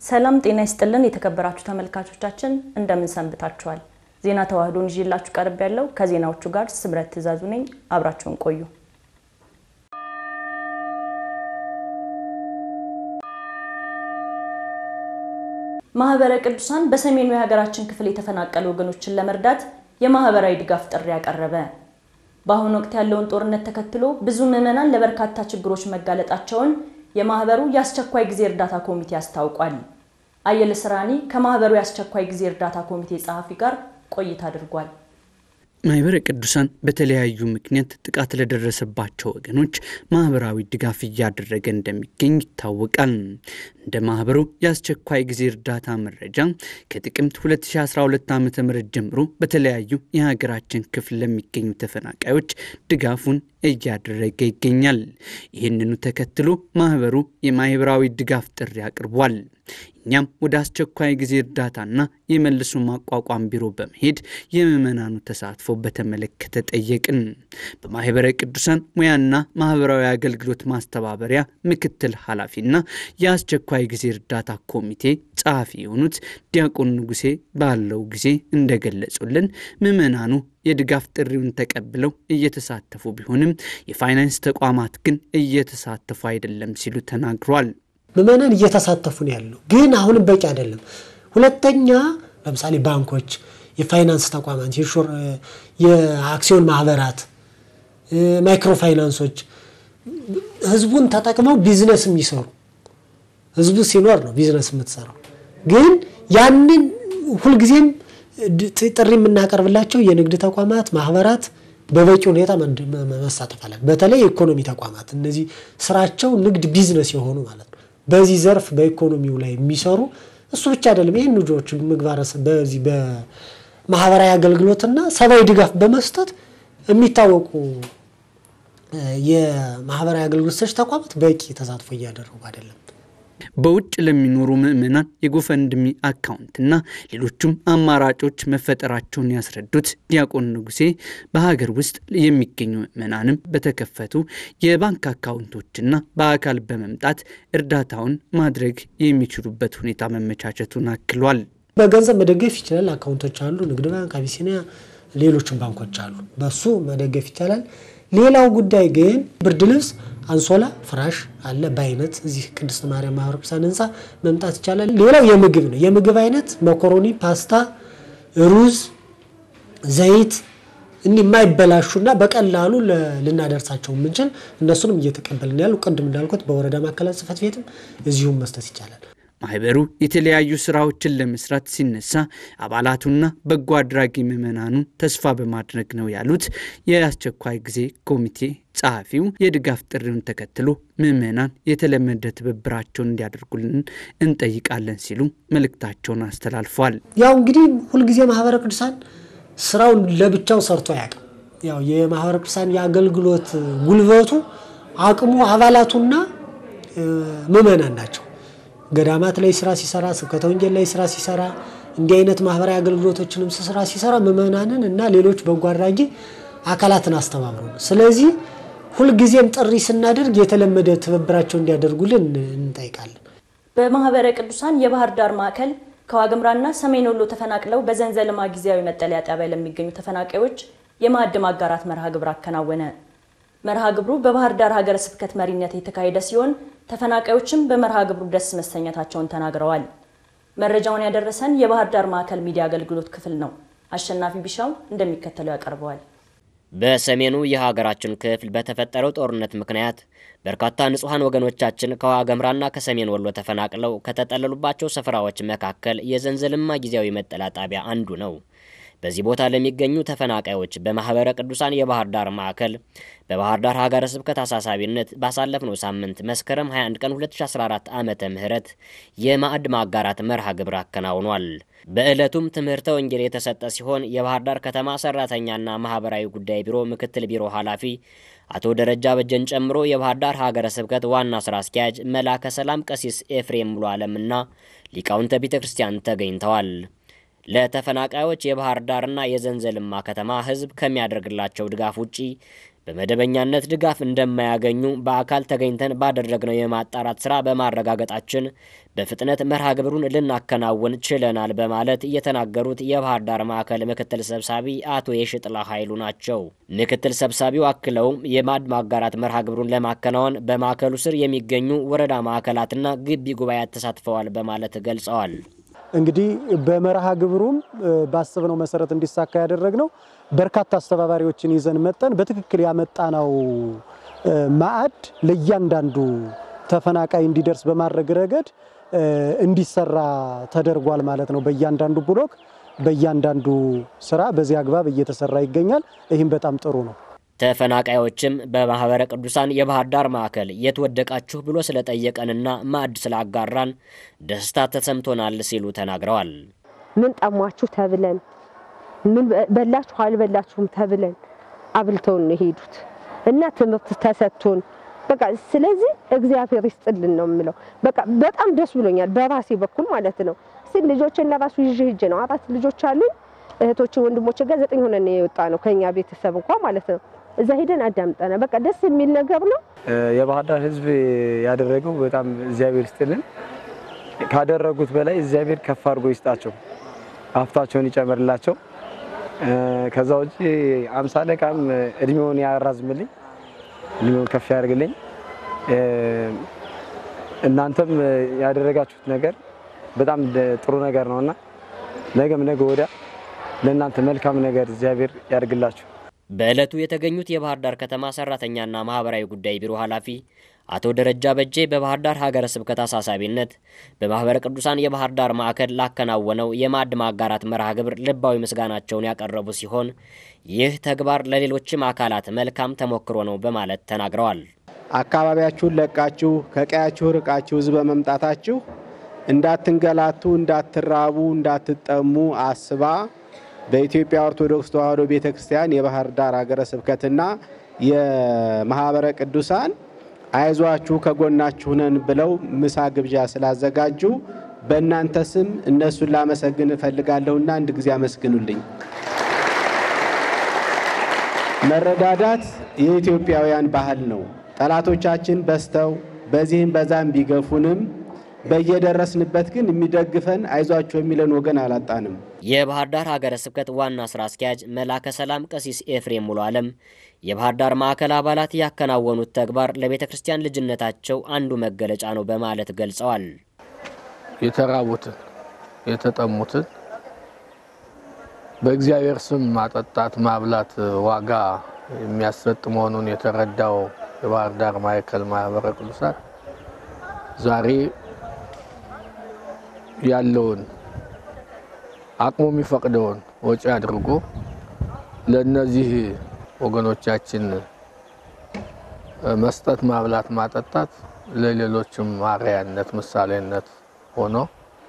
ሰላም ጤና ይስጥልን የተከበራችሁ ተመልካቾቻችን እንደምን ሰንብታችኋል? ዜና ተዋህዶን ይዤላችሁ ቀርብ ያለው ከዜናዎቹ ጋር ስምረት ትእዛዙ ነኝ። አብራችሁን ቆዩ። ማህበረ ቅዱሳን በሰሜኑ የሀገራችን ክፍል የተፈናቀሉ ወገኖችን ለመርዳት የማህበራዊ ድጋፍ ጥሪ ያቀረበ። በአሁኑ ወቅት ያለውን ጦርነት ተከትሎ ብዙ ምዕመናን ለበርካታ ችግሮች መጋለጣቸውን የማህበሩ የአስቸኳይ ጊዜ እርዳታ ኮሚቴ አስታውቋል። አየለ ስራኒ ከማህበሩ የአስቸኳይ ጊዜ እርዳታ ኮሚቴ ጸሐፊ ጋር ቆይታ አድርጓል። ማህበረ ቅዱሳን በተለያዩ ምክንያት ጥቃት ለደረሰባቸው ወገኖች ማህበራዊ ድጋፍ እያደረገ እንደሚገኝ ይታወቃል። እንደ ማህበሩ የአስቸኳይ ጊዜ እርዳታ መረጃ ከጥቅምት 2012 ዓ ም ጀምሮ በተለያዩ የሀገራችን ክፍል ለሚገኙ ተፈናቃዮች ድጋፉን እያደረገ ይገኛል። ይህንኑ ተከትሎ ማህበሩ የማህበራዊ ድጋፍ ጥሪ አቅርቧል። እኛም ወደ አስቸኳይ ጊዜ እርዳታና የመልሶ ማቋቋም ቢሮ በመሄድ የምዕመናኑ ተሳትፎ በተመለከተ ጠየቅን። በማህበረ ቅዱሳን ሙያና ማህበራዊ አገልግሎት ማስተባበሪያ ምክትል ኃላፊና የአስቸኳይ ጊዜ እርዳታ ኮሚቴ ጸሐፊ የሆኑት ዲያቆን ንጉሴ ባለው ጊዜ እንደገለጹልን ምዕመናኑ የድጋፍ ጥሪውን ተቀብለው እየተሳተፉ ቢሆንም የፋይናንስ ተቋማት ግን እየተሳተፉ አይደለም ሲሉ ተናግሯል። ምዕመናን እየተሳተፉ ነው ያለው፣ ግን አሁንም በቂ አይደለም። ሁለተኛ ለምሳሌ ባንኮች፣ የፋይናንስ ተቋማት፣ የአክሲዮን ማህበራት፣ ማይክሮ ፋይናንሶች ህዝቡን ተጠቅመው ቢዝነስ የሚሰሩ ህዝቡ ሲኖር ነው ቢዝነስ የምትሰራው። ግን ያንን ሁልጊዜም ጥሪ የምናቀርብላቸው የንግድ ተቋማት፣ ማህበራት በበቂ ሁኔታ መሳተፍ አለ። በተለይ የኢኮኖሚ ተቋማት እነዚህ ስራቸው ንግድ ቢዝነስ የሆኑ ማለት ነው። በዚህ ዘርፍ በኢኮኖሚው ላይ የሚሰሩ እሱ ብቻ አይደለም። ይህን ልጆች ምግባረ በዚህ በማህበራዊ አገልግሎትና ሰብአዊ ድጋፍ በመስጠት የሚታወቁ የማህበራዊ አገልግሎት ሰጪ ተቋማት በቂ ተሳትፎ እያደረጉ አይደለም። በውጭ ለሚኖሩ ምዕመናን የጎፈንድሚ አካውንትና ሌሎቹም አማራጮች መፈጠራቸውን ያስረዱት ዲያቆን ንጉሴ በሀገር ውስጥ የሚገኙ ምዕመናንም በተከፈቱ የባንክ አካውንቶችና በአካል በመምጣት እርዳታውን ማድረግ የሚችሉበት ሁኔታ መመቻቸቱን አክሏል። በገንዘብ መደገፍ ይችላል። አካውንቶች አሉ። ንግድ ባንክ፣ አቢሲኒያ፣ ሌሎችም ባንኮች አሉ። በሱ መደገፍ ይቻላል። ሌላው ጉዳይ ግን ብርድ ልብስ አንሶላ፣ ፍራሽ አለ በአይነት እዚህ ቅድስት ማርያም ማህበረ ቅዱሳን ህንፃ መምጣት ይቻላል። ሌላው የምግብ ነው። የምግብ አይነት መኮሮኒ፣ ፓስታ፣ ሩዝ፣ ዘይት እኒህ የማይበላሹና በቀላሉ ልናደርሳቸው የምንችል እነሱንም እየተቀበልን ያሉ ቅድም እንዳልኩት በወረዳ ማዕከላት ጽሕፈት ቤትም እዚሁም መስጠት ይቻላል። ማህበሩ የተለያዩ ስራዎችን ለመስራት ሲነሳ አባላቱና በጎ አድራጊ ምዕመናኑ ተስፋ በማድረግ ነው ያሉት የአስቸኳይ ጊዜ ኮሚቴ ጸሐፊው የድጋፍ ጥሪውን ተከትሎ ምዕመናን የተለመደ ትብብራቸውን እንዲያደርጉልን እንጠይቃለን ሲሉ መልእክታቸውን አስተላልፏል። ያው እንግዲህ ሁልጊዜ ማህበረ ቅዱሳን ስራውን ለብቻው ሰርቶ አያውቅም። ያው የማህበረ ቅዱሳን የአገልግሎት ጉልበቱ አቅሙ አባላቱና ምዕመናን ናቸው። ገዳማት ላይ ስራ ሲሰራ፣ ስብከተ ወንጌል ላይ ስራ ሲሰራ፣ እንዲህ አይነት ማህበራዊ አገልግሎቶችንም ስራ ሲሰራ ምዕመናንን እና ሌሎች በጎ አድራጊ አካላትን አስተባብሮ ነው። ስለዚህ ሁልጊዜም ጥሪ ስናደርግ የተለመደ ትብብራቸው እንዲያደርጉልን እንጠይቃለን። በማህበረ ቅዱሳን የባህር ዳር ማዕከል ከዋግምራና ሰሜን ወሎ ተፈናቅለው በዘንዘልማ ጊዜያዊ መጠለያ ጣቢያ ለሚገኙ ተፈናቃዮች የማዕድ ማጋራት መርሃ ግብር አከናወነ። መርሃ ግብሩ በባህር ዳር ሀገረ ስብከት መሪነት የተካሄደ ሲሆን ተፈናቃዮችም በመርሃ ግብሩ ደስ መሰኘታቸውን ተናግረዋል። መረጃውን ያደረሰን የባህር ዳር ማዕከል ሚዲያ አገልግሎት ክፍል ነው። አሸናፊ ቢሻው እንደሚከተለው ያቀርበዋል። በሰሜኑ የሀገራችን ክፍል በተፈጠረው ጦርነት ምክንያት በርካታ ንጹሐን ወገኖቻችን ከዋገምራና ከሰሜን ወሎ ተፈናቅለው ከተጠለሉባቸው ስፍራዎች መካከል የዘንዘልማ ጊዜያዊ መጠለያ ጣቢያ አንዱ ነው። በዚህ ቦታ ለሚገኙ ተፈናቃዮች በማህበረ ቅዱሳን የባህር ዳር ማዕከል በባህር ዳር ሀገረ ስብከት አሳሳቢነት ባሳለፍነው ሳምንት መስከረም 21 ቀን 2014 ዓመተ ምህረት የማዕድ ማጋራት መርሃ ግብር አከናውኗል። በዕለቱም ትምህርተ ወንጌል የተሰጠ ሲሆን የባህር ዳር ከተማ ሰራተኛና ማህበራዊ ጉዳይ ቢሮ ምክትል ቢሮ ኃላፊ አቶ ደረጃ በጀን ጨምሮ የባህር ዳር ሀገረ ስብከት ዋና ስራ አስኪያጅ መላከ ሰላም ቀሲስ ኤፍሬም ሙሉ ዓለምና ሊቃውንተ ቤተ ክርስቲያን ተገኝተዋል። ለተፈናቃዮች የባህር ዳርና የዘንዘልማ ከተማ ሕዝብ ከሚያደርግላቸው ድጋፍ ውጪ በመደበኛነት ድጋፍ እንደማያገኙ በአካል ተገኝተን ባደረግነው የማጣራት ስራ በማረጋገጣችን በፍጥነት መርሃ ግብሩን ልናከናውን ችለናል በማለት የተናገሩት የባህር ዳር ማዕከል ምክትል ሰብሳቢ አቶ የሽጥላ ኃይሉ ናቸው። ምክትል ሰብሳቢው አክለውም የማዕድ ማጋራት መርሃ ግብሩን ለማከናወን በማዕከሉ ስር የሚገኙ ወረዳ ማዕከላትና ግቢ ጉባኤያት ተሳትፈዋል በማለት ገልጸዋል። እንግዲህ በመርሃ ግብሩም ባሰብነው መሰረት እንዲሳካ ያደረግነው በርካታ አስተባባሪዎችን ይዘን መጠን በትክክል ያመጣነው ማዕድ ለእያንዳንዱ ተፈናቃይ እንዲደርስ በማድረግ ረገድ እንዲሰራ ተደርጓል ማለት ነው። በእያንዳንዱ ብሎክ፣ በእያንዳንዱ ስራ በዚህ አግባብ እየተሰራ ይገኛል። ይህም በጣም ጥሩ ነው። ተፈናቃዮችም በማህበረ ቅዱሳን የባህር ዳር ማዕከል የት ወደቃችሁ ብሎ ስለጠየቀንና ማዕድ ስላጋራን ደስታ ተሰምቶናል ሲሉ ተናግረዋል። ምን ጠሟችሁ ተብለን ምን በላችሁ አልበላችሁም ተብለን አብልተውን ነው የሄዱት እና ትምህርት ተሰጥቶን በቃ ስለዚህ እግዚአብሔር ይስጥልን ነው የምለው። በቃ በጣም ደስ ብሎኛል በራሴ በኩል ማለት ነው። እስቲ ልጆችን ለራሱ ይዤ ሂጄ ነው አራት ልጆች አሉኝ እህቶች ወንድሞች ጋር ዘጠኝ ሆነን የወጣ ነው ከኛ ቤተሰብ እንኳ ማለት ነው። እዛ ሄደን አዳምጠና በቃ ደስ የሚል ነገር ነው። የባህር ዳር ሕዝብ ያደረገው በጣም እግዚአብሔር ይስጥልን። ካደረጉት በላይ እግዚአብሔር ከፍ አድርጎ ይስጣቸው፣ ሀብታቸውን ይጨምርላቸው። ከዛ ውጭ አምሳ አለቃም እድሜውን ያራዝምልኝ፣ እድሜውን ከፍ ያደርግልኝ። እናንተም ያደረጋችሁት ነገር በጣም ጥሩ ነገር ነውና ነገም ነገ ወዲያ ለእናንተ መልካም ነገር እግዚአብሔር ያድርግላችሁ። በዕለቱ የተገኙት የባህር ዳር ከተማ ሰራተኛና ማህበራዊ ጉዳይ ቢሮ ኃላፊ አቶ ደረጃ በጄ በባህር ዳር ሀገረ ስብከት አሳሳቢነት በማህበረ ቅዱሳን የባህር ዳር ማዕከል ላከናወነው የማዕድ ማጋራት መርሃ ግብር ልባዊ ምስጋናቸውን ያቀረቡ ሲሆን ይህ ተግባር ለሌሎችም አካላት መልካም ተሞክሮ ነው በማለት ተናግረዋል። አካባቢያችሁን ለቃችሁ ከቀያችሁ ርቃችሁ እዚህ በመምጣታችሁ እንዳትንገላቱ፣ እንዳትራቡ፣ እንዳትጠሙ አስባ በኢትዮጵያ ኦርቶዶክስ ተዋሕዶ ቤተ ክርስቲያን የባህር ዳር ሀገረ ስብከትና የማህበረ ቅዱሳን አይዟችሁ ከጎናችሁ ነን ብለው ምሳ ግብዣ ስላዘጋጁ በእናንተ ስም እነሱን ላመሰግን እፈልጋለሁና አንድ ጊዜ አመስግኑልኝ። መረዳዳት የኢትዮጵያውያን ባህል ነው። ጠላቶቻችን በዝተው በዚህም በዛም ቢገፉንም በየደረስንበት ግን የሚደግፈን አይዟቸው የሚለን ወገን አላጣንም። የባህር ዳር ሀገረ ስብከት ዋና ስራ አስኪያጅ መላከ ሰላም ቀሲስ ኤፍሬም ሙሉ ዓለም የባህር ዳር ማዕከል አባላት ያከናወኑት ተግባር ለቤተ ክርስቲያን ልጅነታቸው አንዱ መገለጫ ነው በማለት ገልጸዋል። የተራቡትን የተጠሙትን በእግዚአብሔር ስም ማጠጣት ማብላት ዋጋ የሚያሰጥ መሆኑን የተረዳው የባህር ዳር ማዕከል ማህበረ ቅዱሳን ዛሬ ያለውን አቅሙ የሚፈቅደውን ወጪ አድርጎ ለእነዚህ ወገኖቻችን መስጠት፣ ማብላት፣ ማጠጣት ለሌሎችም ማርያነት ምሳሌነት ሆኖ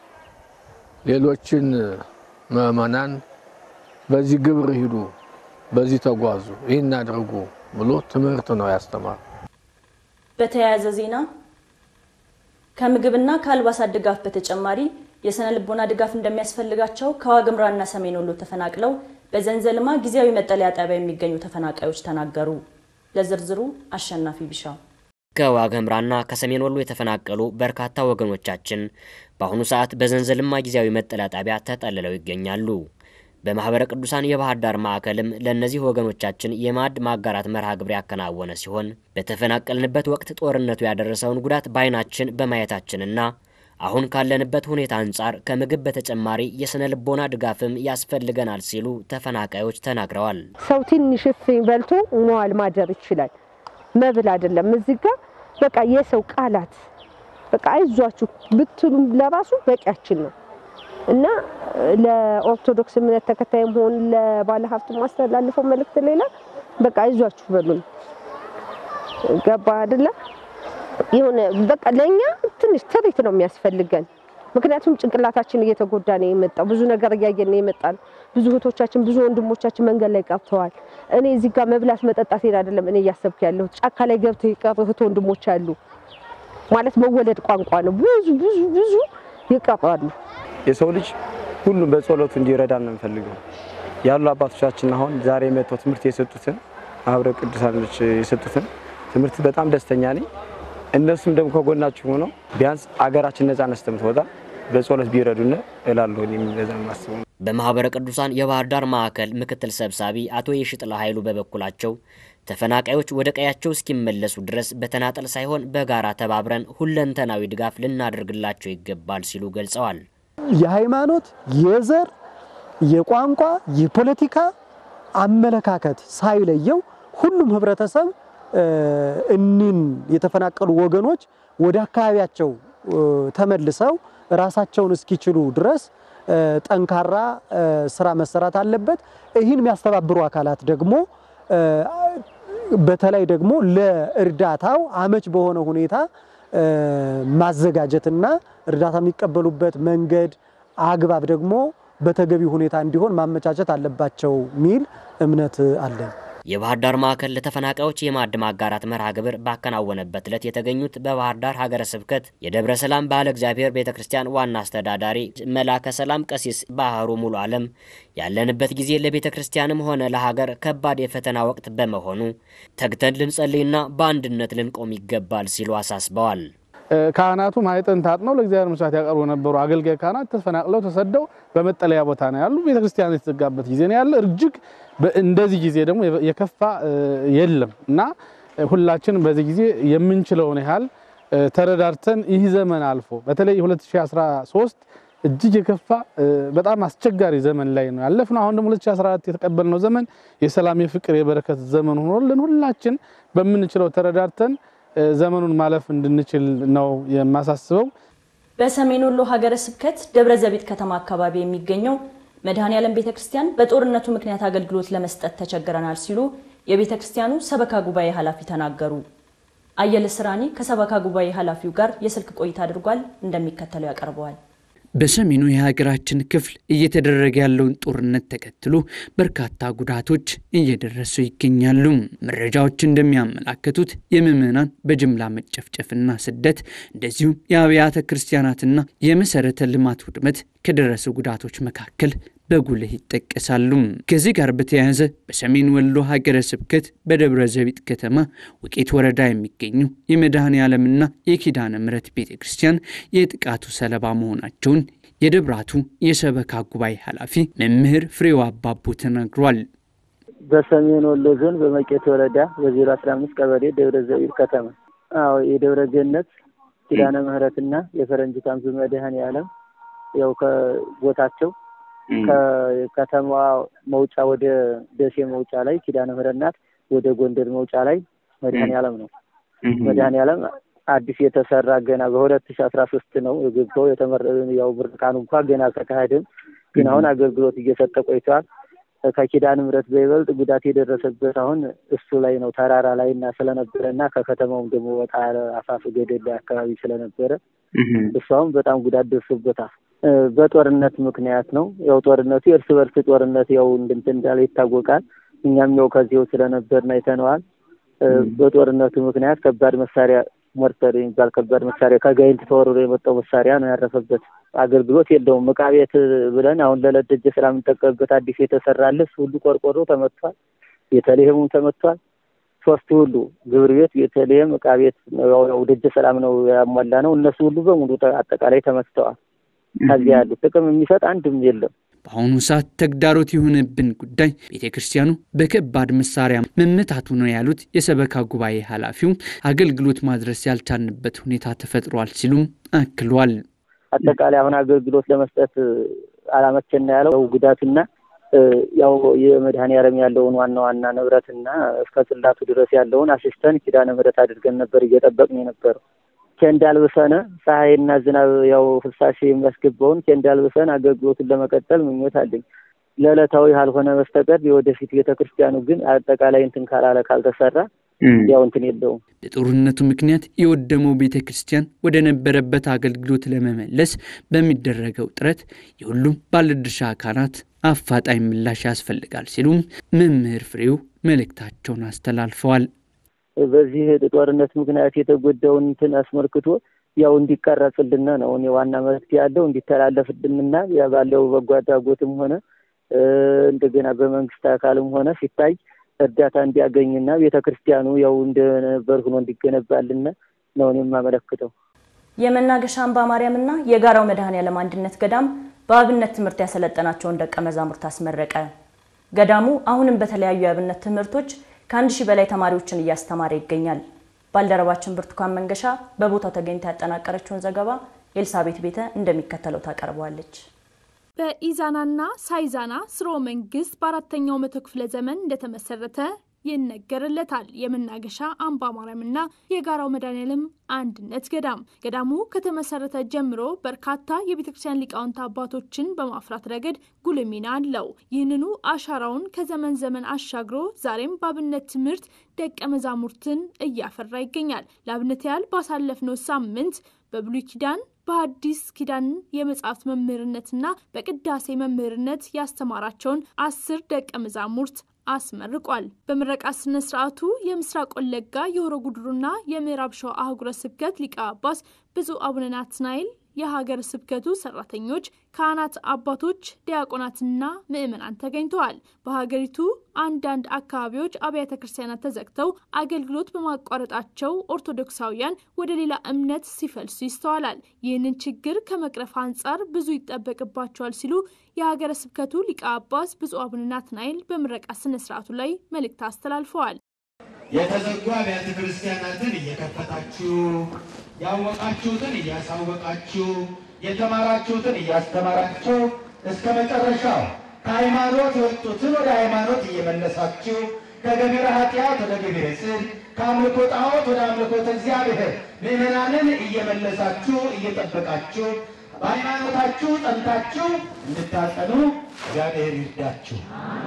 ሌሎችን ምዕመናን በዚህ ግብር ሂዱ፣ በዚህ ተጓዙ፣ ይህን አድርጉ ብሎ ትምህርት ነው ያስተማሩ። በተያያዘ ዜና ከምግብና ከአልባሳት ድጋፍ በተጨማሪ የስነ ልቦና ድጋፍ እንደሚያስፈልጋቸው ከዋግምራና ሰሜን ወሎ ተፈናቅለው በዘንዘልማ ጊዜያዊ መጠለያ ጣቢያ የሚገኙ ተፈናቃዮች ተናገሩ። ለዝርዝሩ አሸናፊ ቢሻው። ከዋግምራና ከሰሜን ወሎ የተፈናቀሉ በርካታ ወገኖቻችን በአሁኑ ሰዓት በዘንዘልማ ጊዜያዊ መጠለያ ጣቢያ ተጠልለው ይገኛሉ። በማህበረ ቅዱሳን የባህር ዳር ማዕከልም ለእነዚህ ወገኖቻችን የማዕድ ማጋራት መርሃ ግብር ያከናወነ ሲሆን በተፈናቀልንበት ወቅት ጦርነቱ ያደረሰውን ጉዳት በዓይናችን በማየታችንና አሁን ካለንበት ሁኔታ አንጻር ከምግብ በተጨማሪ የስነ ልቦና ድጋፍም ያስፈልገናል ሲሉ ተፈናቃዮች ተናግረዋል። ሰው ትንሽ እፍኝ በልቶ መዋል ማደር ይችላል። መብል አይደለም። እዚህ ጋር በቃ የሰው ቃላት በቃ አይዟችሁ ብትሉም ለራሱ በቂያችን ነው እና ለኦርቶዶክስ እምነት ተከታይም ሆን ለባለ ሀብት ማስተላልፈው መልእክት ሌላ በቃ አይዟችሁ በሉን። ገባ አይደለ? የሆነ በቃ ለእኛ ትንሽ ትሪት ነው የሚያስፈልገን። ምክንያቱም ጭንቅላታችን እየተጎዳ ነው የመጣው። ብዙ ነገር እያየን ነው የመጣ ነው። ብዙ እህቶቻችን፣ ብዙ ወንድሞቻችን መንገድ ላይ ቀርተዋል። እኔ እዚህ ጋር መብላት መጠጣት ሄድ አይደለም እኔ እያሰብክ ያለሁት ጫካ ላይ ገብተው የቀሩ እህት ወንድሞች አሉ። ማለት መወለድ ቋንቋ ነው። ብዙ ብዙ ብዙ ይቀራሉ። የሰው ልጅ ሁሉም በጸሎቱ እንዲረዳን ነው የምፈልገው። ያሉ አባቶቻችን አሁን ዛሬ መጥተው ትምህርት የሰጡትን ማህበረ ቅዱሳኖች የሰጡትን ትምህርት በጣም ደስተኛ ነኝ። እነሱም ደግሞ ከጎናችሁ ሆነው ቢያንስ አገራችን ነጻነት እስከምትወጣ በጸሎት ቢረዱን እላለሁ። የሚበዛ ማስበው በማህበረ ቅዱሳን የባህር ዳር ማዕከል ምክትል ሰብሳቢ አቶ የሽጥላ ኃይሉ በበኩላቸው ተፈናቃዮች ወደ ቀያቸው እስኪመለሱ ድረስ በተናጠል ሳይሆን በጋራ ተባብረን ሁለንተናዊ ድጋፍ ልናደርግላቸው ይገባል ሲሉ ገልጸዋል። የሃይማኖት፣ የዘር፣ የቋንቋ፣ የፖለቲካ አመለካከት ሳይለየው ሁሉም ህብረተሰብ እኒን የተፈናቀሉ ወገኖች ወደ አካባቢያቸው ተመልሰው ራሳቸውን እስኪችሉ ድረስ ጠንካራ ስራ መሰራት አለበት። ይህን የሚያስተባብሩ አካላት ደግሞ በተለይ ደግሞ ለእርዳታው አመች በሆነ ሁኔታ ማዘጋጀትና እርዳታ የሚቀበሉበት መንገድ አግባብ ደግሞ በተገቢ ሁኔታ እንዲሆን ማመቻቸት አለባቸው ሚል እምነት አለን። የባህር ዳር ማዕከል ለተፈናቃዮች የማዕድ ማጋራት መርሃ ግብር ባከናወነበት ዕለት የተገኙት በባህር ዳር ሀገረ ስብከት የደብረ ሰላም ባህለ እግዚአብሔር ቤተ ክርስቲያን ዋና አስተዳዳሪ መላከ ሰላም ቀሲስ ባህሩ ሙሉ ዓለም ያለንበት ጊዜ ለቤተ ክርስቲያንም ሆነ ለሀገር ከባድ የፈተና ወቅት በመሆኑ ተግተን ልንጸልይና በአንድነት ልንቆም ይገባል ሲሉ አሳስበዋል። ካህናቱ ማኅፀን ታጥነው ለእግዚአብሔር መስዋዕት ያቀርቡ የነበሩ አገልጋይ ካህናት ተፈናቅለው ተሰደው በመጠለያ ቦታ ነው ያሉ። ቤተክርስቲያን የተዘጋበት ጊዜ ነው ያለ። እጅግ እንደዚህ ጊዜ ደግሞ የከፋ የለም እና ሁላችንም በዚህ ጊዜ የምንችለውን ያህል ተረዳርተን ይህ ዘመን አልፎ በተለይ 2013 እጅግ የከፋ በጣም አስቸጋሪ ዘመን ላይ ነው ያለፍነው። አሁን ደግሞ 2014 የተቀበልነው ዘመን የሰላም የፍቅር፣ የበረከት ዘመን ሆኖልን ሁላችን በምንችለው ተረዳርተን ዘመኑን ማለፍ እንድንችል ነው የማሳስበው። በሰሜን ወሎ ሀገረ ስብከት ደብረ ዘቢጥ ከተማ አካባቢ የሚገኘው መድኃኔ ዓለም ቤተ ክርስቲያን በጦርነቱ ምክንያት አገልግሎት ለመስጠት ተቸግረናል ሲሉ የቤተ ክርስቲያኑ ሰበካ ጉባኤ ኃላፊ ተናገሩ። አየለ ስራኒ ከሰበካ ጉባኤ ኃላፊው ጋር የስልክ ቆይታ አድርጓል። እንደሚከተለው ያቀርበዋል። በሰሜኑ የሀገራችን ክፍል እየተደረገ ያለውን ጦርነት ተከትሎ በርካታ ጉዳቶች እየደረሱ ይገኛሉ። መረጃዎች እንደሚያመላክቱት የምዕመናን በጅምላ መጨፍጨፍና ስደት እንደዚሁም የአብያተ ክርስቲያናትና የመሰረተ ልማት ውድመት ከደረሱ ጉዳቶች መካከል በጉልህ ይጠቀሳሉ። ከዚህ ጋር በተያያዘ በሰሜን ወሎ ሀገረ ስብከት በደብረ ዘቢጥ ከተማ ውቄት ወረዳ የሚገኙ የመድኃኔ ዓለምና የኪዳነ ምሕረት ቤተ ክርስቲያን የጥቃቱ ሰለባ መሆናቸውን የደብራቱ የሰበካ ጉባኤ ኃላፊ መምህር ፍሬው አባቡ ተናግሯል። በሰሜን ወሎ ዞን በመቄት ወረዳ በዜሮ አስራ አምስት ቀበሌ ደብረ ዘቢጥ ከተማ አዎ የደብረ ገነት ኪዳነ ምሕረትና የፈረንጅ ካምፕ መድኃኔ ዓለም ያው ከቦታቸው ከከተማዋ መውጫ ወደ ደሴ መውጫ ላይ ኪዳነ ምሕረት ናት። ወደ ጎንደር መውጫ ላይ መድኃኔ ዓለም ነው። መድኃኔ ዓለም አዲስ የተሰራ ገና በሁለት ሺ አስራ ሶስት ነው የገባው የተመረ ያው ምርቃኑ እንኳ ገና አልተካሄደም፣ ግን አሁን አገልግሎት እየሰጠ ቆይተዋል። ከኪዳነ ምሕረት በይበልጥ ጉዳት የደረሰበት አሁን እሱ ላይ ነው ተራራ ላይ እና ስለነበረ እና ከከተማውም ደግሞ ወጣ ያለ አፋፍ ገደል ላይ አካባቢ ስለነበረ እሱ አሁን በጣም ጉዳት ደርሶበታል። በጦርነት ምክንያት ነው። ያው ጦርነቱ የእርስ በርስ ጦርነት ያው እንድንት እንዳለ ይታወቃል። እኛም ያው ከዚያው ስለነበርን አይተነዋል። በጦርነቱ ምክንያት ከባድ መሳሪያ ሞርተር የሚባል ከባድ መሳሪያ ከጋይንት ተወርሮ የመጣው መሳሪያ ነው ያረፈበት። አገልግሎት የለውም። ዕቃ ቤት ብለን አሁን ለዕለት ደጀ ሰላም የምንጠቀምበት አዲስ የተሰራለ እሱ ሁሉ ቆርቆሮ ተመቷል። ቤተልሔሙም ተመቷል። ሶስቱ ሁሉ ግብር ቤት፣ ቤተልሔም፣ ዕቃ ቤት ያው ደጀ ሰላም ነው ያሟላ ነው። እነሱ ሁሉ በሙሉ አጠቃላይ ተመትተዋል። ከዚያ ያሉ ጥቅም የሚሰጥ አንድም የለም። በአሁኑ ሰዓት ተግዳሮት የሆነብን ጉዳይ ቤተ ክርስቲያኑ በከባድ መሳሪያ መመታቱ ነው ያሉት የሰበካ ጉባኤ ኃላፊው አገልግሎት ማድረስ ያልቻልንበት ሁኔታ ተፈጥሯል ሲሉም አክሏል። አጠቃላይ አሁን አገልግሎት ለመስጠት አላመቸና ያለው ጉዳትና ያው የመድኃኔ ዓለም ያለውን ዋና ዋና ንብረትና እስከ ጽላቱ ድረስ ያለውን አሲስተን ኪዳነ ምሕረት አድርገን ነበር እየጠበቅን የነበረው ኬንዳ አልብሰን ፀሐይና ዝናብ ያው ፍሳሽ የሚያስገባውን ኬንዳ አልብሰን አገልግሎቱን ለመቀጠል ምኞት አለኝ። ለዕለታዊ ካልሆነ በስተቀር የወደፊት ቤተ ክርስቲያኑ ግን አጠቃላይ እንትን ካላለ ካልተሰራ ያው እንትን የለውም። በጦርነቱ ምክንያት የወደመው ቤተ ክርስቲያን ወደ ነበረበት አገልግሎት ለመመለስ በሚደረገው ጥረት የሁሉም ባለድርሻ አካላት አፋጣኝ ምላሽ ያስፈልጋል ሲሉም መምህር ፍሬው መልእክታቸውን አስተላልፈዋል። በዚህ ጦርነት ምክንያት የተጎዳውን እንትን አስመልክቶ ያው እንዲቀረጽልን ነው እኔ ዋና መፍትሄ ያለው እንዲተላለፍልንና ባለው በጎ አድራጎትም ሆነ እንደገና በመንግስት አካልም ሆነ ሲታይ እርዳታ እንዲያገኝና ቤተ ክርስቲያኑ ያው እንደነበር ሆኖ እንዲገነባልን ነው እኔ የማመለክተው። የመናገሻ አምባ ማርያምና የጋራው መድኃኔዓለም አንድነት ገዳም በአብነት ትምህርት ያሰለጠናቸውን ደቀ መዛሙርት አስመረቀ። ገዳሙ አሁንም በተለያዩ የአብነት ትምህርቶች ከአንድ ሺህ በላይ ተማሪዎችን እያስተማረ ይገኛል። ባልደረባችን ብርቱካን መንገሻ በቦታው ተገኝታ ያጠናቀረችውን ዘገባ ኤልሳቤት ቤተ እንደሚከተለው ታቀርበዋለች። በኢዛናና ሳይዛና ስርወ መንግስት በአራተኛው መቶ ክፍለ ዘመን እንደተመሰረተ ይነገርለታል። የመናገሻ አምባ ማርያምና የጋራው መድኃኔዓለም አንድነት ገዳም ገዳሙ ከተመሰረተ ጀምሮ በርካታ የቤተ ክርስቲያን ሊቃውንት አባቶችን በማፍራት ረገድ ጉልህ ሚና አለው። ይህንኑ አሻራውን ከዘመን ዘመን አሻግሮ ዛሬም በአብነት ትምህርት ደቀ መዛሙርትን እያፈራ ይገኛል። ለአብነት ያህል ባሳለፍነው ሳምንት በብሉይ ኪዳን በሐዲስ ኪዳን የመጽሐፍት መምህርነትና በቅዳሴ መምህርነት ያስተማራቸውን አስር ደቀ መዛሙርት አስመርቋል። በምረቃ ስነ ስርዓቱ የምስራቅ ወለጋ የሆሮ ጉድሩና የምዕራብ ሸዋ አህጉረ ስብከት ሊቀ ጳጳስ ብፁዕ አቡነ ናትናኤል የሀገር ስብከቱ ሰራተኞች፣ ካህናት፣ አባቶች፣ ዲያቆናትና ምዕመናን ተገኝተዋል። በሀገሪቱ አንዳንድ አካባቢዎች አብያተ ክርስቲያናት ተዘግተው አገልግሎት በማቋረጣቸው ኦርቶዶክሳውያን ወደ ሌላ እምነት ሲፈልሱ ይስተዋላል። ይህንን ችግር ከመቅረፍ አንጻር ብዙ ይጠበቅባቸዋል ሲሉ የሀገረ ስብከቱ ሊቀ ጳጳስ ብፁዕ አቡነ ናትናኤል በምረቃ ስነ ስርዓቱ ላይ መልእክት አስተላልፈዋል። የተዘጉ አብያተ ክርስቲያናትን እየከፈታችሁ ያወቃችሁትን እያሳወቃችሁ የተማራችሁትን እያስተማራችሁ እስከ መጨረሻው ከሃይማኖት የወጡትን ወደ ሃይማኖት እየመለሳችሁ ከገቢረ ኃጢአት ወደ ገቢረ ጽድቅ ከአምልኮ ጣዖት ወደ አምልኮተ እግዚአብሔር ምዕመናንን እየመለሳችሁ እየጠበቃችሁ በሃይማኖታችሁ ጸንታችሁ እንድታጸኑ እግዚአብሔር ይርዳችሁ።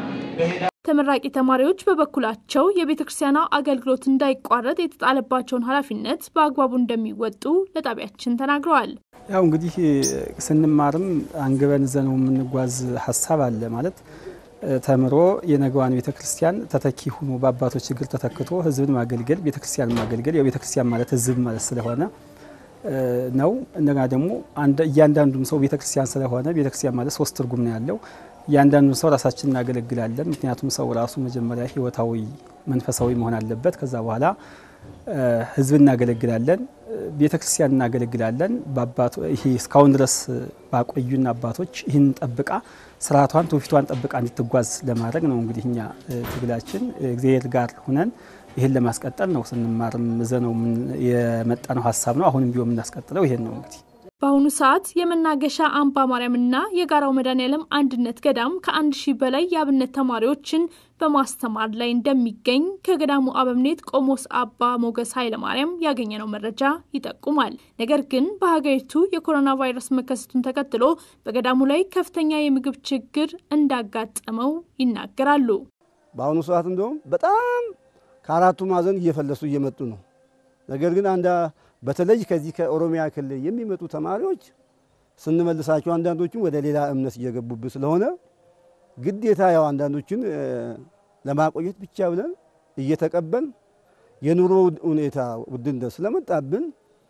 ተመራቂ ተማሪዎች በበኩላቸው የቤተ ክርስቲያኗ አገልግሎት እንዳይቋረጥ የተጣለባቸውን ኃላፊነት በአግባቡ እንደሚወጡ ለጣቢያችን ተናግረዋል። ያው እንግዲህ ስንማርም አንግበን ዘነው የምንጓዝ ሀሳብ አለ ማለት ተምሮ የነገዋን ቤተ ክርስቲያን ተተኪ ሆኖ በአባቶች እግር ተተክቶ ሕዝብን ማገልገል ቤተ ክርስቲያን ማገልገል ያው ቤተ ክርስቲያን ማለት ሕዝብ ማለት ስለሆነ ነው። እንደገና ደግሞ እያንዳንዱም ሰው ቤተ ክርስቲያን ስለሆነ ቤተ ክርስቲያን ማለት ሶስት ትርጉም ነው ያለው። እያንዳንዱን ሰው ራሳችን እናገለግላለን። ምክንያቱም ሰው ራሱ መጀመሪያ ህይወታዊ መንፈሳዊ መሆን አለበት። ከዛ በኋላ ህዝብ እናገለግላለን፣ ቤተ ክርስቲያን እናገለግላለን። ይሄ እስካሁን ድረስ ባቆዩን አባቶች ይህን ጠብቃ ስርዓቷን ትውፊቷን ጠብቃ እንድትጓዝ ለማድረግ ነው እንግዲህ እኛ ትግላችን እግዚአብሔር ጋር ሁነን ይህን ለማስቀጠል ነው። ስንማርም ዘነው የመጣ ነው ሀሳብ ነው። አሁንም ቢሆን የምናስቀጥለው ይሄን ነው እንግዲህ በአሁኑ ሰዓት የመናገሻ አምባ ማርያምና የጋራው መድኃኔዓለም አንድነት ገዳም ከአንድ ሺህ በላይ የአብነት ተማሪዎችን በማስተማር ላይ እንደሚገኝ ከገዳሙ አበምኔት ቆሞስ አባ ሞገስ ኃይለማርያም ያገኘነው መረጃ ይጠቁማል። ነገር ግን በሀገሪቱ የኮሮና ቫይረስ መከሰቱን ተከትሎ በገዳሙ ላይ ከፍተኛ የምግብ ችግር እንዳጋጠመው ይናገራሉ። በአሁኑ ሰዓት እንደውም በጣም ከአራቱ ማዕዘን እየፈለሱ እየመጡ ነው። ነገር ግን አንዳ በተለይ ከዚህ ከኦሮሚያ ክልል የሚመጡ ተማሪዎች ስንመልሳቸው አንዳንዶቹም ወደ ሌላ እምነት እየገቡብን ስለሆነ ግዴታ ያው አንዳንዶችን ለማቆየት ብቻ ብለን እየተቀበል የኑሮ ሁኔታ ውድነት ስለመጣብን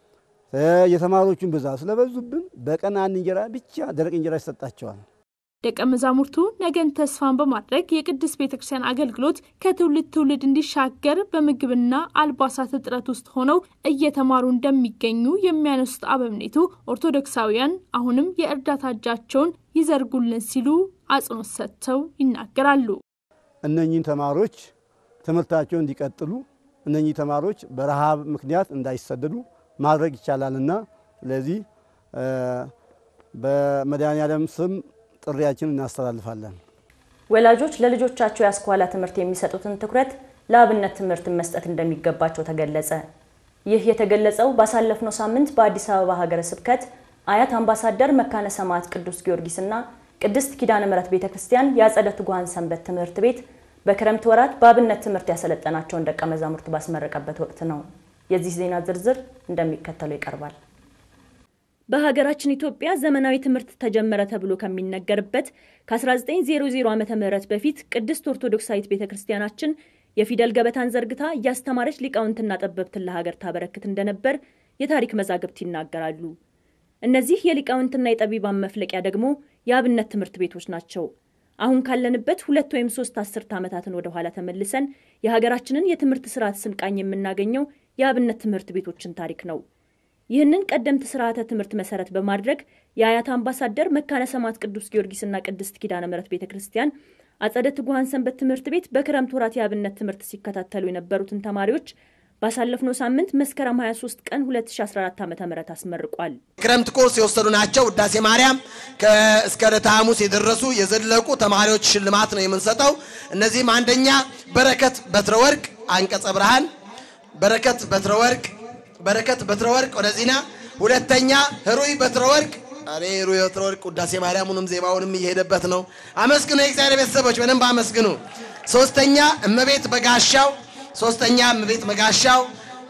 የተማሪዎቹን ብዛት ስለበዙብን በቀን አንድ እንጀራ ብቻ ደረቅ እንጀራ ይሰጣቸዋል። ደቀ መዛሙርቱ ነገን ተስፋን በማድረግ የቅድስት ቤተ ክርስቲያን አገልግሎት ከትውልድ ትውልድ እንዲሻገር በምግብና አልባሳት እጥረት ውስጥ ሆነው እየተማሩ እንደሚገኙ የሚያነሱት አበምኔቱ ኦርቶዶክሳውያን አሁንም የእርዳታ እጃቸውን ይዘርጉልን ሲሉ አጽንኦት ሰጥተው ይናገራሉ። እነኚህን ተማሪዎች ትምህርታቸውን እንዲቀጥሉ እነኚህ ተማሪዎች በረሃብ ምክንያት እንዳይሰደዱ ማድረግ ይቻላልና ስለዚህ በመድኃኔዓለም ስም ጥሪያችን እናስተላልፋለን። ወላጆች ለልጆቻቸው የአስኳላ ትምህርት የሚሰጡትን ትኩረት ለአብነት ትምህርት መስጠት እንደሚገባቸው ተገለጸ። ይህ የተገለጸው ባሳለፍነው ሳምንት በአዲስ አበባ ሀገረ ስብከት አያት አምባሳደር መካነ ሰማዕት ቅዱስ ጊዮርጊስና ቅድስት ኪዳነ ምሕረት ቤተ ክርስቲያን የአጸደ ትጉሃን ሰንበት ትምህርት ቤት በክረምት ወራት በአብነት ትምህርት ያሰለጠናቸውን ደቀ መዛሙርት ባስመረቀበት ወቅት ነው። የዚህ ዜና ዝርዝር እንደሚከተለው ይቀርባል። በሀገራችን ኢትዮጵያ ዘመናዊ ትምህርት ተጀመረ ተብሎ ከሚነገርበት ከ1900 ዓ ም በፊት ቅድስት ኦርቶዶክሳዊት ቤተ ክርስቲያናችን የፊደል ገበታን ዘርግታ እያስተማረች ሊቃውንትና ጠበብትን ለሀገር ታበረክት እንደነበር የታሪክ መዛግብት ይናገራሉ። እነዚህ የሊቃውንትና የጠቢባን መፍለቂያ ደግሞ የአብነት ትምህርት ቤቶች ናቸው። አሁን ካለንበት ሁለት ወይም ሶስት አስርት ዓመታትን ወደ ኋላ ተመልሰን የሀገራችንን የትምህርት ስርዓት ስንቃኝ የምናገኘው የአብነት ትምህርት ቤቶችን ታሪክ ነው። ይህንን ቀደምት ስርዓተ ትምህርት መሰረት በማድረግ የአያት አምባሳደር መካነ ሰማዕት ቅዱስ ጊዮርጊስና ቅድስት ኪዳነ ምሕረት ቤተ ክርስቲያን አጸደ ትጉሃን ሰንበት ትምህርት ቤት በክረምት ወራት የአብነት ትምህርት ሲከታተሉ የነበሩትን ተማሪዎች ባሳለፍነው ሳምንት መስከረም 23 ቀን 2014 ዓ ም አስመርቋል። ክረምት ኮርስ የወሰዱ ናቸው። ውዳሴ ማርያም እስከ ዕለተ ሐሙስ የደረሱ የዘለቁ ተማሪዎች ሽልማት ነው የምንሰጠው። እነዚህም አንደኛ በረከት በትረ ወርቅ አንቀጸ ብርሃን፣ በረከት በትረ ወርቅ በረከት በትረ ወርቅ ወደዚህና፣ ሁለተኛ ህሩይ በትረ ወርቅ እኔ ህሩይ በትረ ወርቅ ውዳሴ ማርያሙንም ዜማውንም እየሄደበት ነው። አመስግኑ፣ የእግዚአብሔር ቤተሰቦች በደንብ አመስግኑ። ሶስተኛ እመቤት በጋሻው ሶስተኛ እመቤት መጋሻው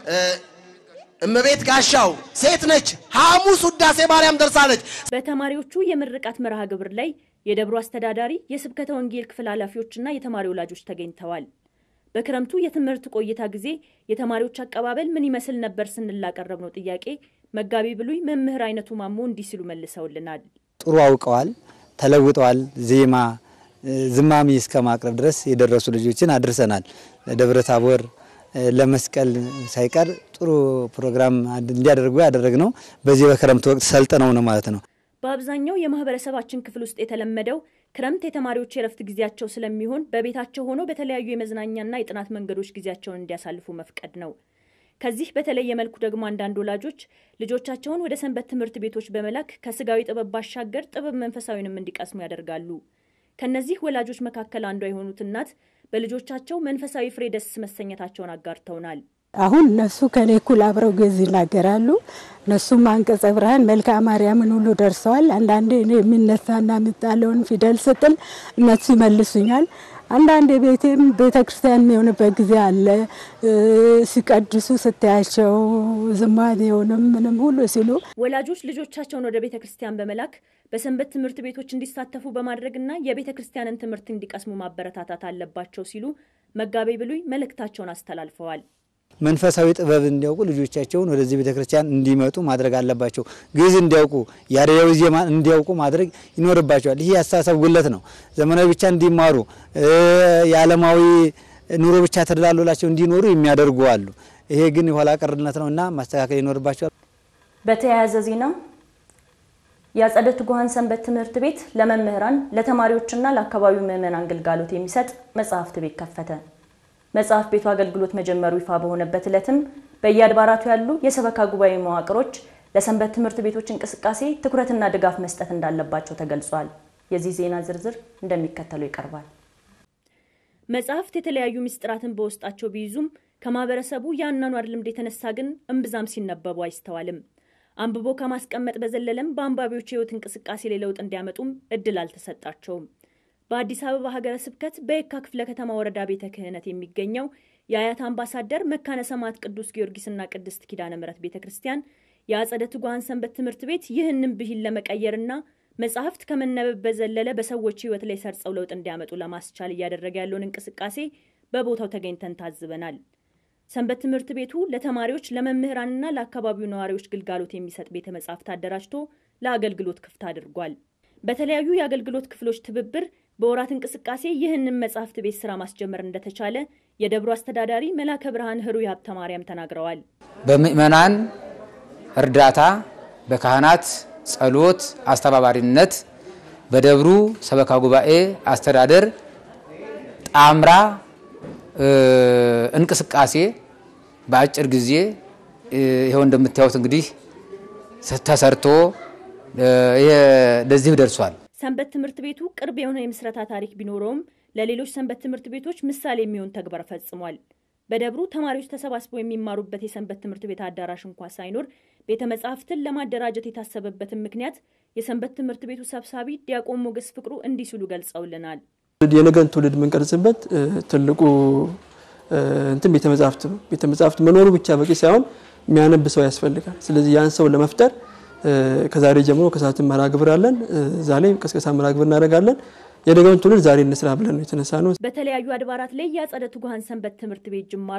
እመቤት ጋሻው ሴት ነች። ሐሙስ ውዳሴ ማርያም ደርሳለች። በተማሪዎቹ የምርቃት መርሃ ግብር ላይ የደብሩ አስተዳዳሪ፣ የስብከተ ወንጌል ክፍል ኃላፊዎችና የተማሪ ወላጆች ተገኝተዋል። በክረምቱ የትምህርት ቆይታ ጊዜ የተማሪዎች አቀባበል ምን ይመስል ነበር ስንል ላቀረብነው ጥያቄ መጋቢ ብሉይ መምህር አይነቱ ማሞ እንዲህ ሲሉ መልሰውልናል። ጥሩ አውቀዋል፣ ተለውጠዋል። ዜማ ዝማሚ እስከ ማቅረብ ድረስ የደረሱ ልጆችን አድርሰናል። ለደብረ ታቦር ለመስቀል ሳይቀር ጥሩ ፕሮግራም እንዲያደርጉ ያደረግነው በዚህ በክረምት ወቅት ሰልጥነው ነው ማለት ነው። በአብዛኛው የማህበረሰባችን ክፍል ውስጥ የተለመደው ክረምት የተማሪዎች የረፍት ጊዜያቸው ስለሚሆን በቤታቸው ሆነው በተለያዩ የመዝናኛና የጥናት መንገዶች ጊዜያቸውን እንዲያሳልፉ መፍቀድ ነው። ከዚህ በተለየ መልኩ ደግሞ አንዳንድ ወላጆች ልጆቻቸውን ወደ ሰንበት ትምህርት ቤቶች በመላክ ከስጋዊ ጥበብ ባሻገር ጥበብ መንፈሳዊንም እንዲቀስሙ ያደርጋሉ። ከነዚህ ወላጆች መካከል አንዷ የሆኑት እናት በልጆቻቸው መንፈሳዊ ፍሬ ደስ መሰኘታቸውን አጋርተውናል። አሁን እነሱ ከኔ እኩል አብረው ግዕዝ ይናገራሉ። እነሱም አንቀጸ ብርሃን መልክአ ማርያምን ሁሉ ደርሰዋል። አንዳንዴ እኔ የሚነሳና የሚጣለውን ፊደል ስጥል እነሱ ይመልሱኛል። አንዳንድ ቤቴም ቤተ ክርስቲያን የሚሆንበት ጊዜ አለ። ሲቀድሱ ስታያቸው ዝማኔውንም ምንም ሁሉ ሲሉ ወላጆች ልጆቻቸውን ወደ ቤተ ክርስቲያን በመላክ በሰንበት ትምህርት ቤቶች እንዲሳተፉ በማድረግና የቤተ ክርስቲያንን ትምህርት እንዲቀስሙ ማበረታታት አለባቸው ሲሉ መጋቤ ብሉይ መልእክታቸውን አስተላልፈዋል። መንፈሳዊ ጥበብ እንዲያውቁ ልጆቻቸውን ወደዚህ ቤተ ክርስቲያን እንዲመጡ ማድረግ አለባቸው። ግዕዝ እንዲያውቁ፣ ያሬዳዊ ዜማን እንዲያውቁ ማድረግ ይኖርባቸዋል። ይህ የአስተሳሰብ ጉለት ነው። ዘመናዊ ብቻ እንዲማሩ የዓለማዊ ኑሮ ብቻ ተደላሎላቸው እንዲኖሩ የሚያደርጉ አሉ። ይሄ ግን የኋላ ቀርነት ነው እና ማስተካከል ይኖርባቸዋል። በተያያዘ ዜና የአጸደ ትጉሃን ሰንበት ትምህርት ቤት ለመምህራን ለተማሪዎችና ለአካባቢው ምዕመናን ግልጋሎት የሚሰጥ መጽሐፍት ቤት ከፈተ። መጽሐፍ ቤቱ አገልግሎት መጀመሩ ይፋ በሆነበት ዕለትም በየአድባራቱ ያሉ የሰበካ ጉባኤ መዋቅሮች ለሰንበት ትምህርት ቤቶች እንቅስቃሴ ትኩረትና ድጋፍ መስጠት እንዳለባቸው ተገልጿል። የዚህ ዜና ዝርዝር እንደሚከተለው ይቀርባል። መጽሐፍት የተለያዩ ምስጢራትን በውስጣቸው ቢይዙም ከማህበረሰቡ የአኗኗር ልምድ የተነሳ ግን እምብዛም ሲነበቡ አይስተዋልም። አንብቦ ከማስቀመጥ በዘለለም በአንባቢዎች የህይወት እንቅስቃሴ ላይ ለውጥ እንዲያመጡም እድል አልተሰጣቸውም። በአዲስ አበባ ሀገረ ስብከት በየካ ክፍለ ከተማ ወረዳ ቤተ ክህነት የሚገኘው የአያት አምባሳደር መካነ ሰማዕት ቅዱስ ጊዮርጊስና ቅድስት ኪዳነ ምሕረት ቤተ ክርስቲያን የአጸደ ትጉሃን ሰንበት ትምህርት ቤት ይህንን ብሂል ለመቀየርና መጽሐፍት ከመነበብ በዘለለ በሰዎች ህይወት ላይ ሰርጸው ለውጥ እንዲያመጡ ለማስቻል እያደረገ ያለውን እንቅስቃሴ በቦታው ተገኝተን ታዝበናል። ሰንበት ትምህርት ቤቱ ለተማሪዎች ለመምህራንና ለአካባቢው ነዋሪዎች ግልጋሎት የሚሰጥ ቤተ መጻሕፍት አደራጅቶ ለአገልግሎት ክፍት አድርጓል። በተለያዩ የአገልግሎት ክፍሎች ትብብር በወራት እንቅስቃሴ ይህንን መጽሐፍት ቤት ስራ ማስጀመር እንደተቻለ የደብሩ አስተዳዳሪ መላከ ብርሃን ህሩይ ሀብተ ማርያም ተናግረዋል። በምእመናን እርዳታ፣ በካህናት ጸሎት አስተባባሪነት በደብሩ ሰበካ ጉባኤ አስተዳደር ጣምራ እንቅስቃሴ በአጭር ጊዜ ይኸው እንደምታዩት እንግዲህ ተሰርቶ ለዚህ ደርሷል። ሰንበት ትምህርት ቤቱ ቅርብ የሆነ የምስረታ ታሪክ ቢኖረውም ለሌሎች ሰንበት ትምህርት ቤቶች ምሳሌ የሚሆን ተግባር ፈጽሟል። በደብሩ ተማሪዎች ተሰባስበው የሚማሩበት የሰንበት ትምህርት ቤት አዳራሽ እንኳ ሳይኖር ቤተ መጻሕፍትን ለማደራጀት የታሰበበትን ምክንያት የሰንበት ትምህርት ቤቱ ሰብሳቢ ዲያቆን ሞገስ ፍቅሩ እንዲህ ሲሉ ገልጸውልናል። የነገን ትውልድ የምንቀርጽበት ትልቁ እንትን ቤተ መጻሕፍት ነው። ቤተ መጻሕፍት መኖሩ ብቻ በቂ ሳይሆን የሚያነብ ሰው ያስፈልጋል። ስለዚህ ያን ሰው ለመፍጠር ከዛሬ ጀምሮ ከሰዓትን መርሃ ግብር አለን። ዛሬ ቀስቀሳ መርሃ ግብር እናደርጋለን። የነገውን ትውልድ ዛሬ እንስራ ብለን ነው የተነሳ ነው። በተለያዩ አድባራት ላይ የአጸደ ትጉሃን ሰንበት ትምህርት ቤት ጅማሮ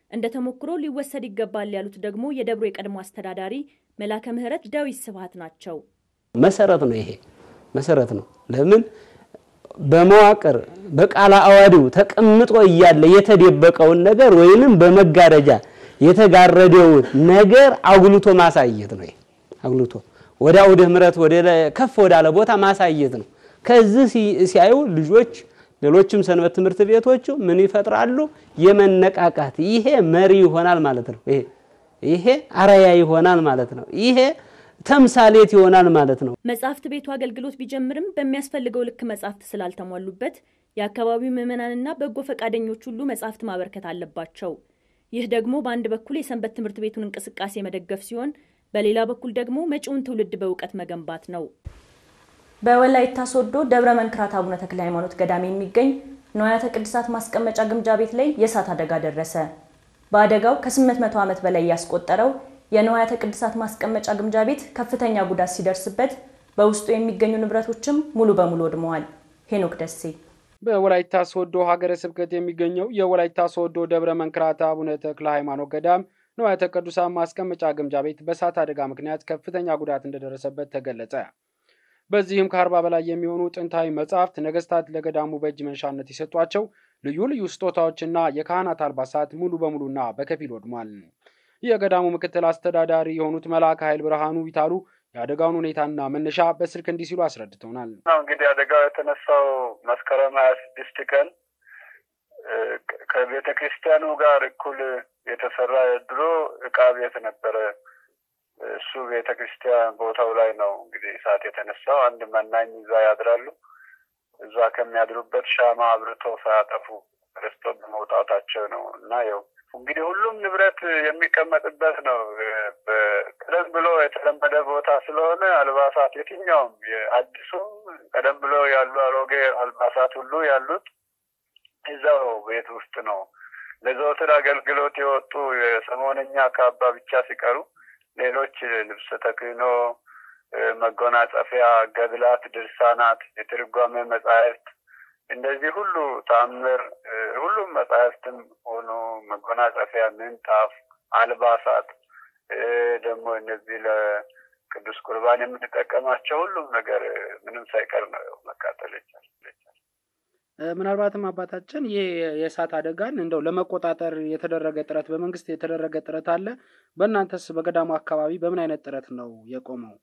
እንደ ተሞክሮ ሊወሰድ ይገባል ያሉት ደግሞ የደብሩ የቀድሞ አስተዳዳሪ መላከ ምሕረት ዳዊት ስብሐት ናቸው። መሰረት ነው። ይሄ መሰረት ነው። ለምን በመዋቅር በቃለ አዋዲው ተቀምጦ እያለ የተደበቀውን ነገር ወይንም በመጋረጃ የተጋረደውን ነገር አጉልቶ ማሳየት ነው። ይሄ አጉልቶ ወደ አውደ ምሕረት ወደ ከፍ ወዳለ ቦታ ማሳየት ነው። ከዚህ ሲያዩ ልጆች ሌሎችም ሰንበት ትምህርት ቤቶቹ ምን ይፈጥራሉ? የመነቃቃት ይሄ መሪ ይሆናል ማለት ነው። ይሄ ይሄ አርአያ ይሆናል ማለት ነው። ይሄ ተምሳሌት ይሆናል ማለት ነው። መጽሐፍት ቤቱ አገልግሎት ቢጀምርም በሚያስፈልገው ልክ መጽሐፍት ስላልተሟሉበት የአካባቢው ምዕመናንና በጎ ፈቃደኞች ሁሉ መጽሐፍት ማበርከት አለባቸው። ይህ ደግሞ በአንድ በኩል የሰንበት ትምህርት ቤቱን እንቅስቃሴ መደገፍ ሲሆን፣ በሌላ በኩል ደግሞ መጪውን ትውልድ በእውቀት መገንባት ነው። በወላይታ ሶዶ ደብረ መንክራት አቡነ ተክለ ሃይማኖት ገዳም የሚገኝ ንዋያተ ቅድሳት ማስቀመጫ ግምጃ ቤት ላይ የእሳት አደጋ ደረሰ። በአደጋው ከ800 ዓመት በላይ ያስቆጠረው የንዋያተ ቅድሳት ማስቀመጫ ግምጃ ቤት ከፍተኛ ጉዳት ሲደርስበት በውስጡ የሚገኙ ንብረቶችም ሙሉ በሙሉ ወድመዋል። ሄኖክ ደሴ በወላይታ ሶዶ ሀገረ ስብከት የሚገኘው የወላይታ ሶዶ ደብረ መንክራት አቡነ ተክለ ሃይማኖት ገዳም ንዋያተ ቅዱሳት ማስቀመጫ ግምጃ ቤት በእሳት አደጋ ምክንያት ከፍተኛ ጉዳት እንደደረሰበት ተገለጸ። በዚህም ከአርባ በላይ የሚሆኑ ጥንታዊ መጻሕፍት ነገስታት ለገዳሙ በእጅ መንሻነት የሰጧቸው ልዩ ልዩ ስጦታዎችና የካህናት አልባሳት ሙሉ በሙሉና በከፊል ወድሟል። የገዳሙ ምክትል አስተዳዳሪ የሆኑት መልአከ ኃይል ብርሃኑ ቢታሉ የአደጋውን ሁኔታና መነሻ በስልክ እንዲህ ሲሉ አስረድተውናል። እንግዲህ አደጋው የተነሳው መስከረም ሀያ ስድስት ቀን ከቤተ ክርስቲያኑ ጋር እኩል የተሰራ የድሮ እቃ ቤት ነበረ። እሱ ቤተ ክርስቲያን ቦታው ላይ ነው እንግዲህ እሳት የተነሳው። አንድ መናኝ እዛ ያድራሉ። እዛ ከሚያድሩበት ሻማ አብርቶ ሳያጠፉ ረስቶ በመውጣታቸው ነው እና ያው እንግዲህ ሁሉም ንብረት የሚቀመጥበት ነው። ቀደም ብሎ የተለመደ ቦታ ስለሆነ አልባሳት የትኛውም የአዲሱም ቀደም ብሎ ያሉ አሮጌ አልባሳት ሁሉ ያሉት እዛው ቤት ውስጥ ነው። ለዘወትር አገልግሎት የወጡ የሰሞነኛ ካባ ብቻ ሲቀሩ ሌሎች ልብሰ ተክህኖ፣ መጎናጸፊያ፣ ገድላት፣ ድርሳናት፣ የትርጓሜ መጻሕፍት እንደዚህ ሁሉ ታምር ሁሉም መጻሕፍትም ሆኖ መጎናጸፊያ፣ ምንጣፍ፣ አልባሳት ደግሞ እነዚህ ለቅዱስ ቁርባን የምንጠቀማቸው ሁሉም ነገር ምንም ሳይቀር ነው መቃጠል ይቻል። ምናልባትም አባታችን ይህ የእሳት አደጋን እንደው ለመቆጣጠር የተደረገ ጥረት በመንግስት የተደረገ ጥረት አለ። በእናንተስ በገዳሙ አካባቢ በምን አይነት ጥረት ነው የቆመው?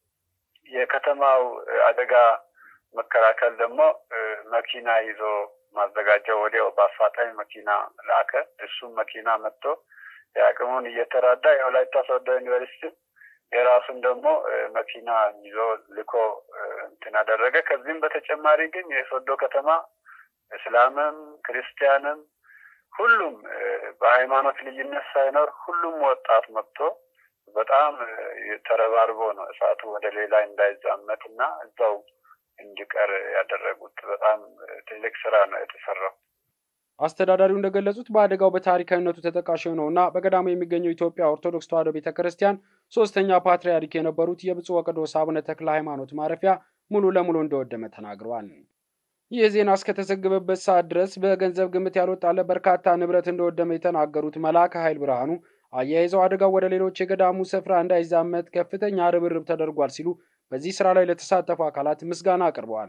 የከተማው አደጋ መከላከል ደግሞ መኪና ይዞ ማዘጋጀው ወዲያው በአፋጣኝ መኪና ላከ። እሱም መኪና መጥቶ የአቅሙን እየተራዳ የወላይታ ሶዶ ዩኒቨርሲቲ የራሱን ደግሞ መኪና ይዞ ልኮ እንትን አደረገ። ከዚህም በተጨማሪ ግን የሶዶ ከተማ እስላምም ክርስቲያንም ሁሉም በሃይማኖት ልዩነት ሳይኖር ሁሉም ወጣት መጥቶ በጣም ተረባርቦ ነው እሳቱ ወደ ሌላ እንዳይዛመት እና እዛው እንዲቀር ያደረጉት። በጣም ትልቅ ስራ ነው የተሰራው። አስተዳዳሪው እንደገለጹት በአደጋው በታሪካዊነቱ ተጠቃሽ የሆነውና በገዳሙ የሚገኘው ኢትዮጵያ ኦርቶዶክስ ተዋሕዶ ቤተ ክርስቲያን ሶስተኛ ፓትርያርክ የነበሩት የብፁዕ ወቅዱስ አቡነ ተክለ ሃይማኖት ማረፊያ ሙሉ ለሙሉ እንደወደመ ተናግረዋል። ይህ ዜና እስከተዘገበበት ሰዓት ድረስ በገንዘብ ግምት ያልወጣለ በርካታ ንብረት እንደወደመ የተናገሩት መልአከ ኃይል ብርሃኑ አያይዘው አደጋው ወደ ሌሎች የገዳሙ ስፍራ እንዳይዛመት ከፍተኛ ርብርብ ተደርጓል ሲሉ በዚህ ስራ ላይ ለተሳተፉ አካላት ምስጋና አቅርበዋል።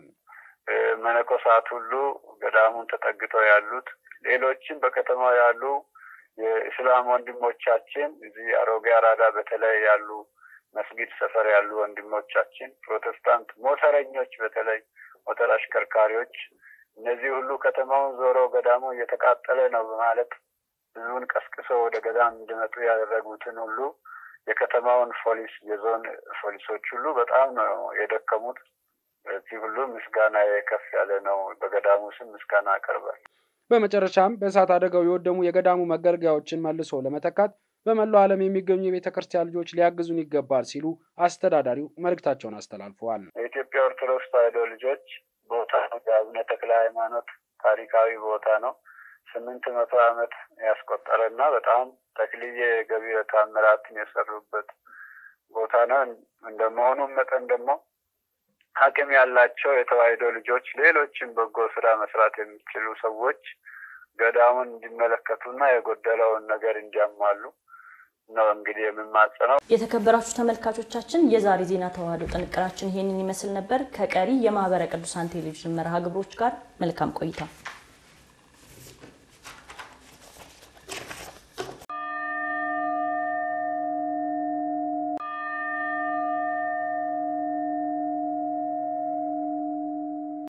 መነኮሳት ሁሉ ገዳሙን ተጠግተው ያሉት ሌሎችም በከተማው ያሉ የእስላም ወንድሞቻችን እዚህ አሮጌ አራዳ በተለይ ያሉ መስጊድ ሰፈር ያሉ ወንድሞቻችን፣ ፕሮቴስታንት ሞተረኞች፣ በተለይ ሞተር አሽከርካሪዎች እነዚህ ሁሉ ከተማውን ዞሮ ገዳሙ እየተቃጠለ ነው በማለት ህዝቡን ቀስቅሶ ወደ ገዳም እንዲመጡ ያደረጉትን ሁሉ የከተማውን ፖሊስ የዞን ፖሊሶች ሁሉ በጣም ነው የደከሙት። በዚህ ሁሉ ምስጋና ከፍ ያለ ነው። በገዳሙ ስም ምስጋና አቀርባል። በመጨረሻም በእሳት አደጋው የወደሙ የገዳሙ መገልገያዎችን መልሶ ለመተካት በመላው ዓለም የሚገኙ የቤተ ክርስቲያን ልጆች ሊያግዙን ይገባል ሲሉ አስተዳዳሪው መልእክታቸውን አስተላልፈዋል። የኢትዮጵያ ኦርቶዶክስ ተዋሕዶ ልጆች ቦታ ነው። የአቡነ ተክለ ሃይማኖት ታሪካዊ ቦታ ነው። ስምንት መቶ ዓመት ያስቆጠረ እና በጣም ተክልዬ ገቢረ ተአምራትን የሰሩበት ቦታ ነው። እንደመሆኑም መጠን ደግሞ አቅም ያላቸው የተዋሕዶ ልጆች ሌሎችም በጎ ስራ መስራት የሚችሉ ሰዎች ገዳሙን እንዲመለከቱና የጎደለውን ነገር እንዲያሟሉ ነው እንግዲህ የምማጸነው። የተከበራችሁ ተመልካቾቻችን የዛሬ ዜና ተዋህዶ ጥንቅራችን ይሄንን ይመስል ነበር። ከቀሪ የማህበረ ቅዱሳን ቴሌቪዥን መርሃ ግብሮች ጋር መልካም ቆይታ